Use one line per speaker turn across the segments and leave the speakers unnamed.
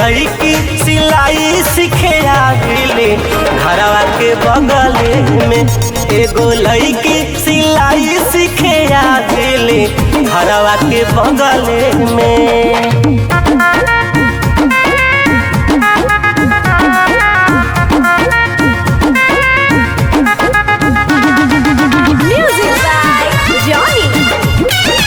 लईकी सिलाई सीखे आगिले घरवा के बगल में एगो लईकी सिलाई सीखे आगिले घरवा के बगल में
Music by Johnny.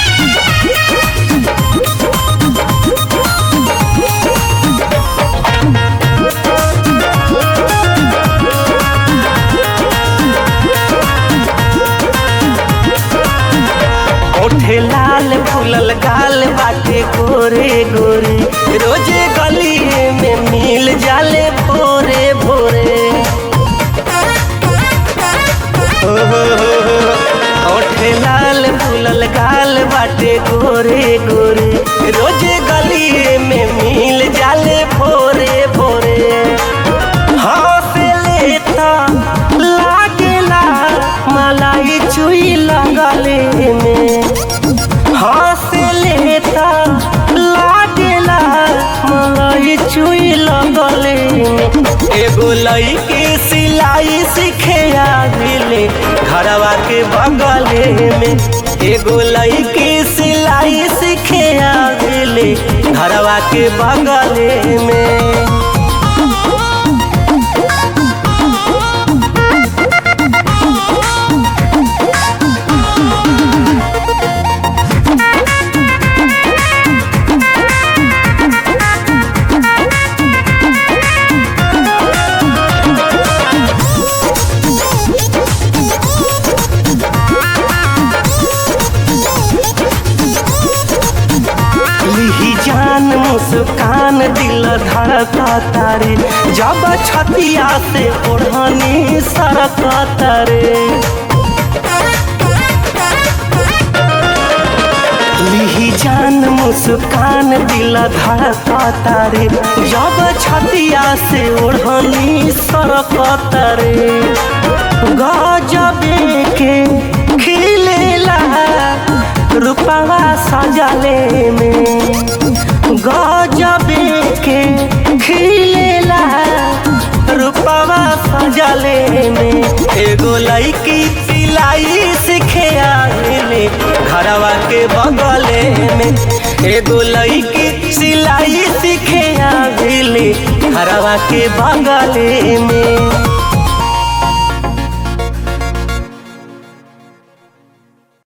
ओठे लाल फूलल गाल बाटे गोरे गोरे रोजे गलिए में मिल जाले भोरे भोरे हो, हो, हो, हो। ओठे लाल फूलल गाल बाटे गोरे गोरे रोजे गलिए में मिल जाले भोरे भोरे हंसले त लागेला मलाई चुई लगले में हंसले त लागेला मलाई चुई लगले में एगो लईकी सिलाई सीखे आगिले घरवा के बगले में एगो लईकी सिलाई सीखे आगिले घरवा के बगले में लिही जान मुस्कान दिल धड़कता रे जब छतिया से ओढ़नी सरकता रे लिही जान मुस्कान दिल धड़कता रे जब छतिया से ओढ़नी सरकता रे गजबे के खिलेला रूपवा सजले में गजबे के खिलेला रूपवा सजले में एगो लईकी सिलाई सीखे आगिले घरवा के बगले में एगो लईकी सिलाई सीखे आगिले घरवा के बगले